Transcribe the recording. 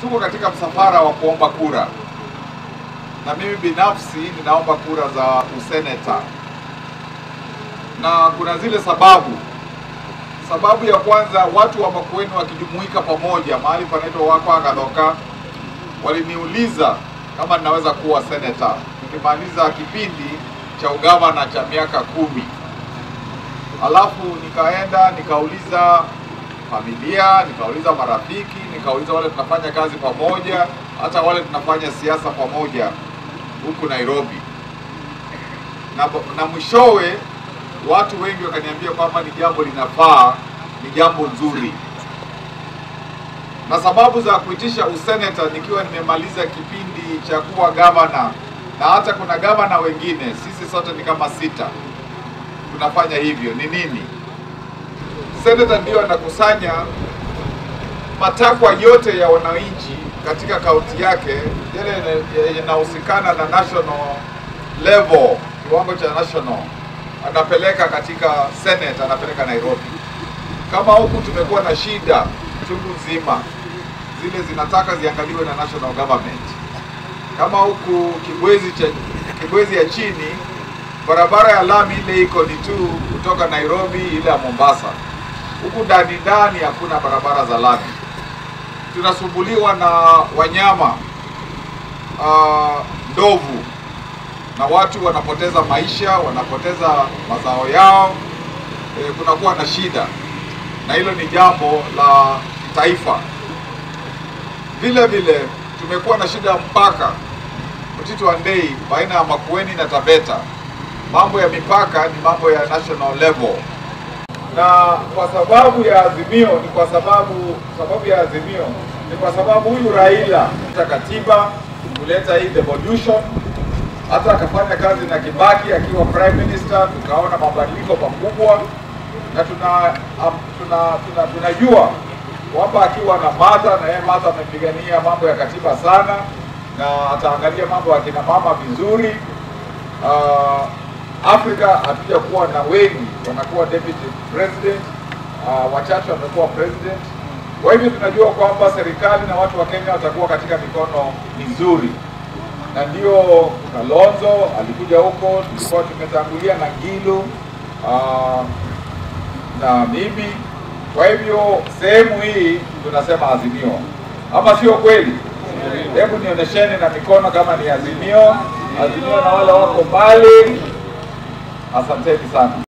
tuko katika msafara wa kuomba kura, na mimi binafsi ninaomba kura za useneta, na kuna zile sababu. Sababu ya kwanza, watu wa Makueni wakijumuika pamoja mahali panaitwa Wakwa Gadhoka, waliniuliza kama ninaweza kuwa seneta nikimaliza kipindi cha ugavana cha miaka kumi. Alafu nikaenda nikauliza familia, nikauliza marafiki, nikauliza wale tunafanya kazi pamoja, hata wale tunafanya siasa pamoja huku Nairobi, na, na mwishowe watu wengi wakaniambia kwamba ni jambo linafaa, ni jambo nzuri. Na sababu za kuitisha useneta nikiwa nimemaliza kipindi cha kuwa gavana, na hata kuna gavana wengine, sisi sote ni kama sita tunafanya hivyo, ni nini? Seneta ndio anakusanya matakwa yote ya wananchi katika kaunti yake, yale yanahusikana na national level, kiwango cha national, anapeleka katika Senate, anapeleka Nairobi. Kama huku tumekuwa na shida chungu nzima, zile zinataka ziangaliwe na national government. Kama huku Kibwezi cha Kibwezi ya chini, barabara ya lami ile iko ni tu kutoka Nairobi ile ya Mombasa. Huku ndani ndani hakuna barabara za lami. Tunasumbuliwa na wanyama uh, ndovu na watu wanapoteza maisha, wanapoteza mazao yao. E, kunakuwa na shida, na hilo ni jambo la kitaifa. Vile vile tumekuwa na shida ya mpaka Mtito wa Ndei baina ya Makueni na Taveta. Mambo ya mipaka ni mambo ya national level, na kwa sababu ya azimio ni kwa sababu sababu ya azimio ni kwa sababu huyu Raila ta katiba kuleta hii devolution, hata akafanya kazi na Kibaki akiwa prime minister, tukaona mabadiliko makubwa, na tuna um, tuna tuna tunajua kwamba akiwa na Martha na yeye Martha amepigania mambo ya katiba sana na ataangalia mambo ya kina mama vizuri. Uh, Afrika hatuja kuwa na wengi wanakuwa deputy president, uh, wachache wamekuwa president. Kwa hivyo tunajua kwamba serikali na watu wa Kenya watakuwa katika mikono mizuri, na ndio kuna Lonzo alikuja huko, tulikuwa tumetangulia na Ngilu uh, na mimi. Kwa hivyo sehemu hii tunasema azimio, ama sio kweli? Hebu nionyesheni na mikono kama ni azimio. Azimio na wale wako mbali, asanteni sana.